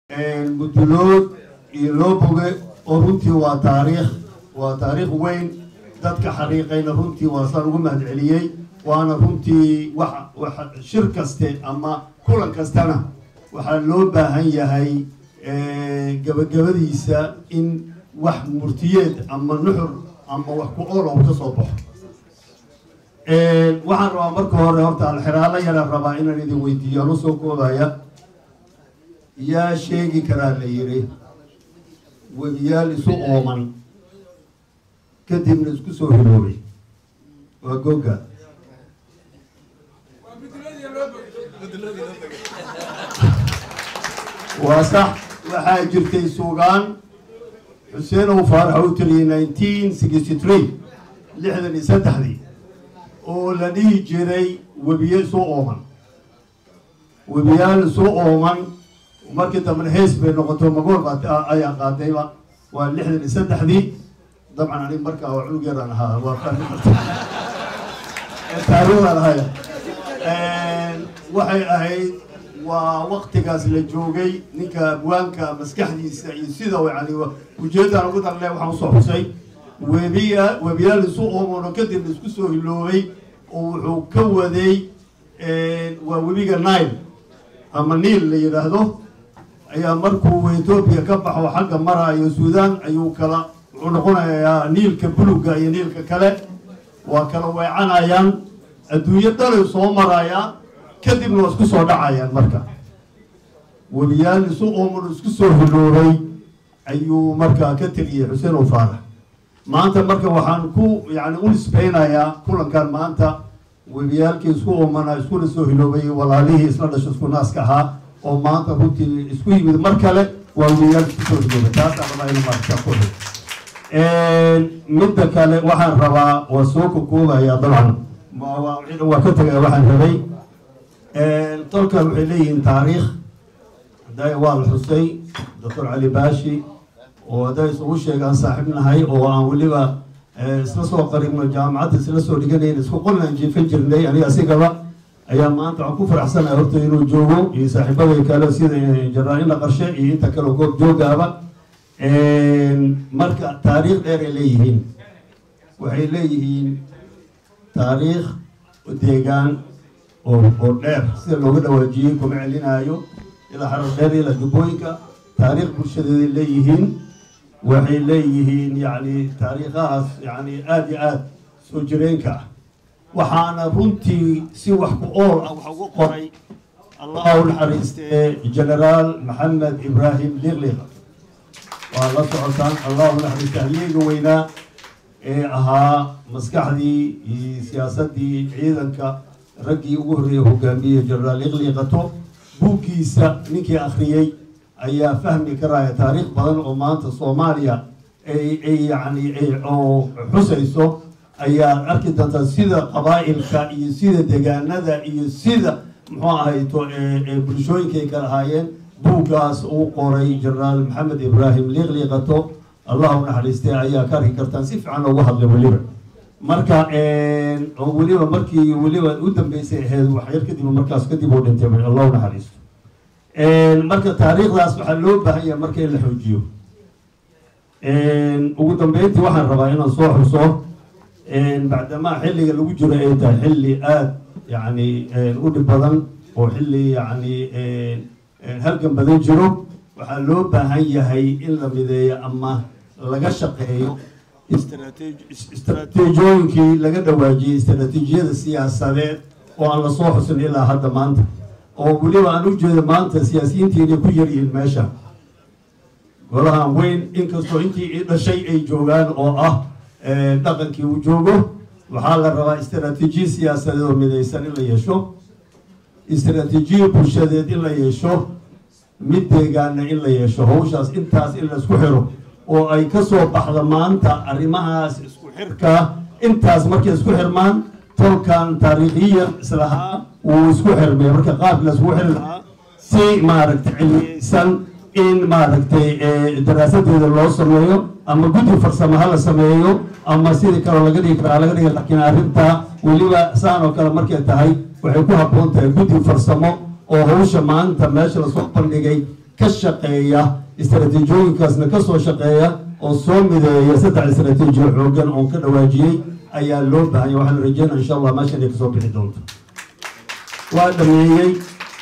mudulood iyo loo boge oo runtii waa taariikh waa taariikh weyn dadka xariiqayna runtii waa saan ugu mahad celiyey waana runtii wax wax shir kaste ama kulan kastana waxaa loo baahan yahay gabagabadiisa in wax murtiyeed ama nuxur ama wax ku ool oo ka soo baxo waxaan rabaa marka hore horta alxiraalo yara rabaa inaan idin weydiiyo ano soo koodaya yaa sheegi karaa la yidhi webiyaal isu ooman kadibna isku soo hiloobay waa goga waa sax waxaa jirtay suugaan xuseen ow faarax u tiriyay nineteen sixty three lixdan iyo saddexdii oo la dhihi jiray webiye isu ooman webiyaal isu ooman markii dambena hees bay noqoto magool baa ayaa qaadayba waa lixdan iyo saddexdii dabcan anig markaa waa cunug yaraan ahaa waa fahmi karta taariikhdaan ahaya waxay ahayd waa waktigaas la joogay ninka abwaanka maskaxdiisa iyo sida yani ujeeddaan ugu darle waxaan usoo xusay webiya webiyaal isu oomono kadib isku soo hiloobay oo wuxuu ka waday waa webiga nile ama niil la yidhaahdo ayaa markuu etoobiya ka baxo xagga maraayo suudaan ayuu kala wuxuu noqonayaa niilka buluga iyo niilka kale waa kala weecanayaan adduunyo dhalay soo marayaa kadibna waa isku soo dhacayaan marka webiyaal isu ooman isku soo hiloobay ayuu markaa ka tiriyey xuseen oo faarax maanta marka waxaan ku yani u nisbeynayaa kulankan maanta webiyaalkii isku oomana iskuna soo hiloobay walaalihii isla dhasho isku naaska ahaa oo maanta runtii isku yimid mar kale waa webiyaalkii isku soo hiloobay taasaan rabaa inu maarta ku midda kale waxaan rabaa waa soo kokoobaya dabcan waa ka tegaya waxaan rabay tolkan waxay leeyihiin taariikh hadda waa la xusay doctor cali baashi oo hadday isugu sheegaan saaxiib nahay oo aan weliba isla soo qaribno jaamacadda isla soo dhiganayn isku qollaan jiifan jirnay aniga asigaba ayaa maanta waxaan ku faraxsanahay horta inuu joogo iyo saaxiibaday kale sida jaraa-ina qarshe iyo inta kale goob joogaaba marka taariikh dheer ay leeyihiin waxay leeyihiin taariikh deegaan oo oo dheer sida looga dhawaajiyey kuma celinaayo ilaa xarar dheer ilaa dubooyinka taariikh bulshadeeday leeyihiin waxay leeyihiin yani taariikhahaas yani aada iyo aada soo jireenka ah waxaana runtii si wax ku ool ah waxa ugu qoray allah u naxariistee generaal maxamed ibraahim liqliqa waa la socotaan allah u naxariiste halyeega weynaa ee ahaa maskaxdii iyo siyaasaddii ciidanka raggii ugu horreeyey hogaamiyey generaal liqliqato buuggiisa ninkii akhriyey ayaa fahmi karaya taariikh badan oo maanta soomaaliya ay ay yani oo xusayso ayaa arki doontaa sida qabaa'ilka iyo sida degaanada iyo sida muxuu ahayto bulshooyinkay kala ahaayeen buuggaas uu qoray generaal maxamed ibraahim liiqliiqato allah u naxariistay ayaa ka arki kartaan si fiican loogu hadlay weliba marka oo weliba markii weliba u dambeysay ahayd waxyar kadib markaas kadib uu dhintay allah u naxariisto marka taariikhdaas waxaa loo baahan yahay marka in la xoojiyo ugu dambeyntii waxaan rabaa inaan soo xuso bacdamaa xilliga lagu jiro ay tahay xilli aada yani u dhib badan oo xilli yani halgan badan jiro waxaa loo baahan yahay in la mideeyo ama laga shaqeeyo istraatiijooyinkii laga dhawaajiyey istraatiijiyada siyaasadeed oo aan lasoo xusin ilaa hadda maanta oo weliba aan u jeedo maanta siyaasiyiintii inay ku yaryihiin meesha golahan weyn inkastoo intii i dhashay ay joogaan oo ah dhaqankii uu joogo waxaa la rabaa istraatiijiya siyaasadeed oo midaysan in la yeesho istraatiijiya bulshadeed in la yeesho mid deegaana in la yeesho hawshaas intaas in la isku xiro oo ay ka soo baxdo maanta arrimahaas isku xirkaa intaas markay isku xirmaan tolkan taariikhiyan islahaa wuu isku xirmay marka qaabki la iskugu xiri lahaa si maaragtay cilmiyeysan in maaragtay daraasadeeda loo sameeyo ama guddi farsamo ha la sameeyo ama sidii kaloo laga dhigi karaa laga dhigi laakiin arrintaa weliba saan oo kale markay tahay waxay ku habboon tahay guddi farsamo oo hawsha maanta meesha lasoo bandhigay ka shaqeeya istaraatiijiyooyinkaasna kasoo shaqeeya oo soo mideeya saddex istaraatiijiyo xoogan oon ka dhawaajiyey ayaa loo baahanya waxaan rajeynaa insha allah meeshan ay kasoo bixi doonto waa dhameeyey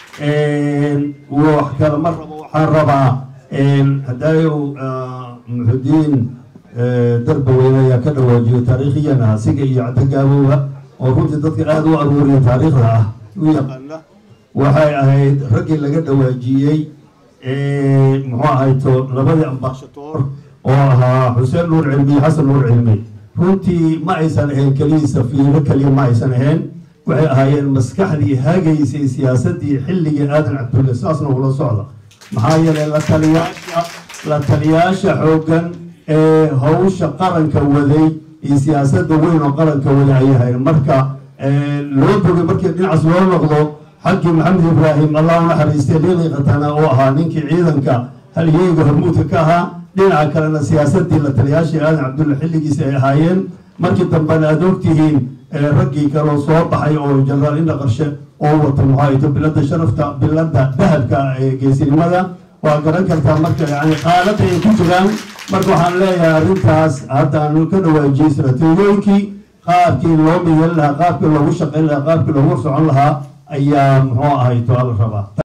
wax kale ma rabo waxaan rabaa hadaayo muxudiin darbaweyne ayaa ka dhawaajiyo taariikhiyan ah siga iyo cadagaabooba oo runtii dadka aada u aruuriya taariikhda ah u yaqaana waxay ahayd raggii laga dhawaajiyey muxuu ahayto labadii ambashatoor oo ahaa xuseen nuur cilmi iyo xasan nuur cilmi runtii ma aysan ahayn keliya safiiro keliya ma aysan ahayn waxay ahaayeen maskaxdii hagaysay siyaasadii xilligii aadan cabdulle saasna ula socda maxaa yeelay la taliyaasha la taliyaasha xooggan ee hawsha qaranka waday iyo siyaasadda weyn oo qaranka waday ayay ahayn marka loo bogay markii dhinacaas loo noqdo xaggii maxamed ibraahim allah u naxariistay liiqii khatana oo ahaa ninkii ciidanka halyeeyga hormuudka ka ahaa dhinaca kalena siyaasadii la taliyaashii aadan cabdulle xilligiisa ay ahaayeen markii dambena aada ogtihiin raggii kaloo soo baxay oo jenaraal indha qarshe oo wata muxaayto bilada sharafta bilada dahabka ee geesinimada waa garan kartaa marka yani qaalada ay ku jiraan marka waxaan leeyahay arrintaas haddaanu ka dhawaajiyey istaraatiijiyooyinkii qaabkii loo midan lahaa qaabkii loogu shaqayn lahaa qaabkii loogu socon lahaa ayaa muxuu ahayto ala rabaa